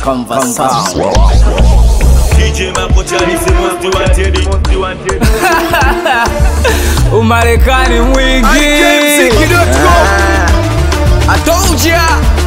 Conversation. DJ Makochani c'est most wanted. Umarekani mwingi I told ya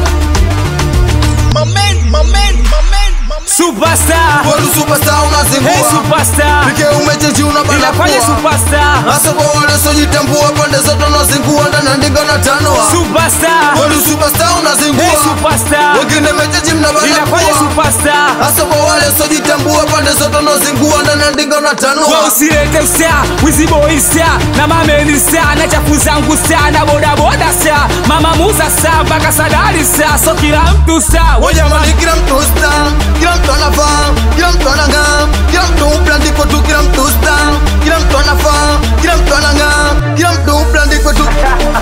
Superstar Kwani superstar Hey unazingua superstar Pike umechechi unabana Inafanya kuwa superstar Hasa kwa wale sojitambua pande zote unazingua ndani andika na tanoa Superstar Kwani superstar Hey unazingua superstar Wengine mechechi mnabana Inafanya kuwa superstar Hasa kwa wale sojitambua pande zote unazingua ndani andika na Wewe tanoa usilete usta wizi boy sta na mameni sta na chafu zangu sta na boda boda sta mama muza sta mpaka sadari sta so kila mtu sta Wajamani kila mtu star Kila mtu anafaa Kila mtu anang'aa Kila mtu uplandiko tu kila mtu star Kila mtu anafaa Kila mtu anang'aa Kila mtu uplandiko tu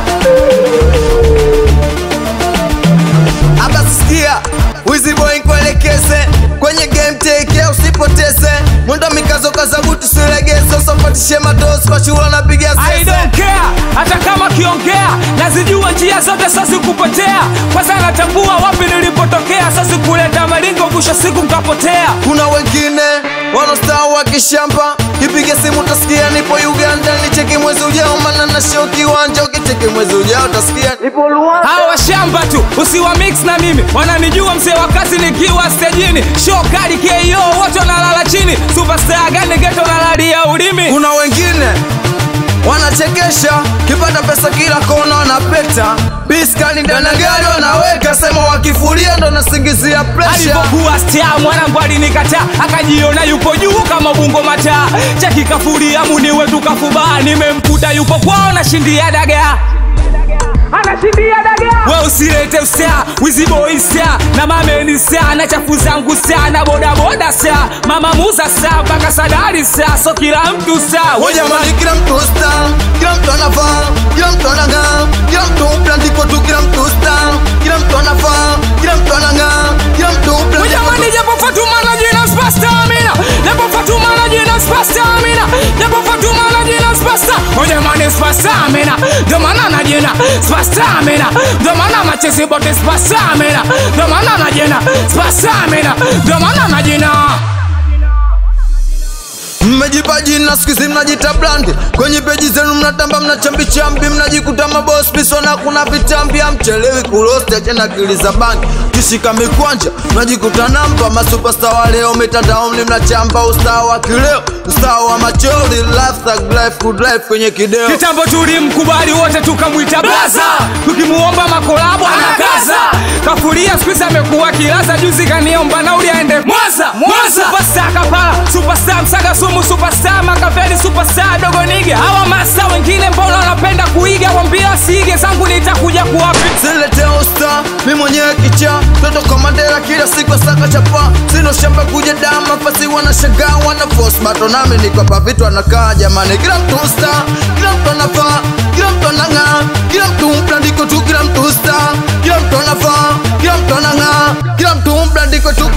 Hapa sikia Wizi boy kuelekeze Kwenye game take care usipoteze Mwendo mikazo kazabu tusilegeze Usapatishe madosi kwa shula napiga I sese don't care hata kama kiongea nazijua njia zote sasi kupotea kwanza natambua wapi nilipotokea sasi kuleta malingo mwisho siku nkapotea kuna wengine wanaostaa wa kishamba ipige simu utasikia nipo uganda nicheki mwezi ujao mana na show kiwanja ukicheki mwezi ujao utasikia nipo luanda hawa washamba tu usiwa mix na mimi wananijua mzee wa kazi nikiwa stejini show kali ko wote wanalala chini superstar gani geto nalalia ulimi kuna wengine wanachekesha kipata pesa kila kona wanapeta biskani ndani ya gari wanaweka sema wakifulia ndo nasingizia presha alipokuwa star mwanangu alinikataa akajiona yupo juu kama bungo mataa cheki kafuria muni wetu kafubaa nimemkuta yupo kwao nashindia dagaa anashindia dagaa we usilete usta wiziboi sta na mameni sta na chafu zangu sta na bodaboda sta mama muza sta mpaka sadari sta so kila mtu sta Wajamani kila mtu star, kila mtu anafaa, kila mtu anang'aa, kila mtu uplandiko tu, kila mtu star, kila mtu anafaa, kila mtu anang'aa, kila mtu uplandiko tu. Jamani japo Fatuma na jina spasta amina Japo Fatuma na jina spasta amina Japo Fatuma na jina spasta Oh jamani spasta amina Ndio maana na jina spasta amina Ndio maana machezi bote spasta amina Ndio maana na jina spasta amina Ndio maana na jina mmejipa jina siku hizi mnajita brand kwenye peji zenu mnatamba mnachambichambi mnajikuta mabos pisona kuna vitambi amchelewi kulosti achena akili za bangi kishika mikwanja mnajikuta namba masupasta wa leo mitandaoni mnachamba ustaa wa kileo ustaa wa machori life, thug life, good life kwenye kideo Kitambo tulimkubali wote tukamwita blaza Tukimuomba makolabo anakaza Kafuria siku hizi amekuwa kilaza Juzi kaniomba nauli aende Mwanza Mwanza Superstar Kapala Superstar Msaga Sumu Superstar Makaveli Superstar Dogo Nige Hawa masa wengine mbona wanapenda kuiga Wambia siige zangu nitakuja kuwapi Silete usta, mi mwenyewe kicha Toto komandera kila siku saka chapa Sino shamba kuja dama fasi wanashangaa wana force Bato nami niko pa vitu anakaa jamani Kila mtu usta, kila mtu anafaa Kila mtu anang'aa, kila mtu mplandiko tu Kila mtu usta, kila mtu anafaa Kila mtu anang'aa, kila mtu mplandiko tu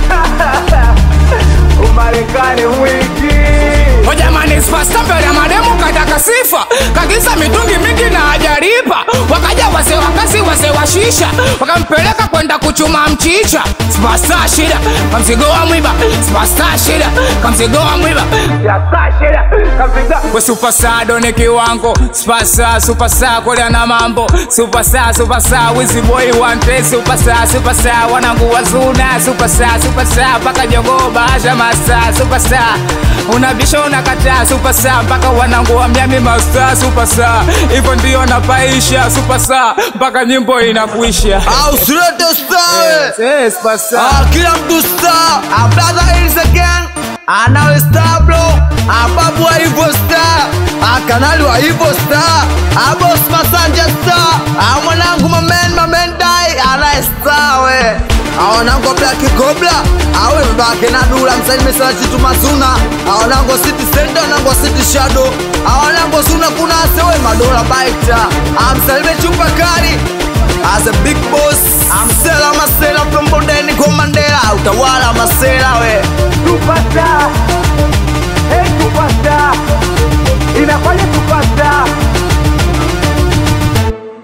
O jamani spasta mbele ya mademu kataka sifa kagiza mitungi mingi na hajalipa wakaja wazee wa kazi wazee wa shisha wakampeleka kwenda kuchuma mchicha spasta shida kamzigo wa mwiba spasta shida kamzigo wa mwiba we superstar doni kiwango superstar superstar kolea na mambo superstar superstar wizi boy wante superstar superstar wanangu wazuna superstar superstar mpaka jogoo bahasha master superstar unabisha unakataa superstar mpaka wanangu wa miami master superstar hivyo ndio napaisha superstar mpaka nyimbo inakuisha Au silete usta we Yes, superstar. Ah, kila mtu star ah, brother is again anawe star bro ah, babu wa hivyo star ah, kanali wa hivyo star ah, boss masanja star ah, mwanangu mamen mamen dai anaye star we ah, wanangu wa black cobra awe mbake na dula msaini mesala chitu mazuna ah, wanangu wa city center wanangu wa city shadow ah, wanangu wa zuna kuna asewe madola baita ah, msalime chupa kali As a big boss, I'm Sela Masela from Bondeni kwa Mandela, utawala Masela we. Superstar. Hey, superstar. Inafanya superstar.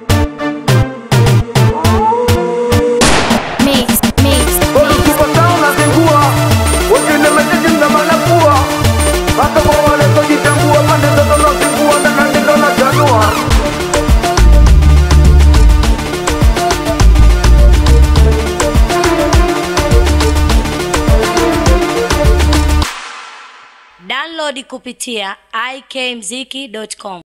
Mix, mix, mix. Download kupitia ikmziki.com.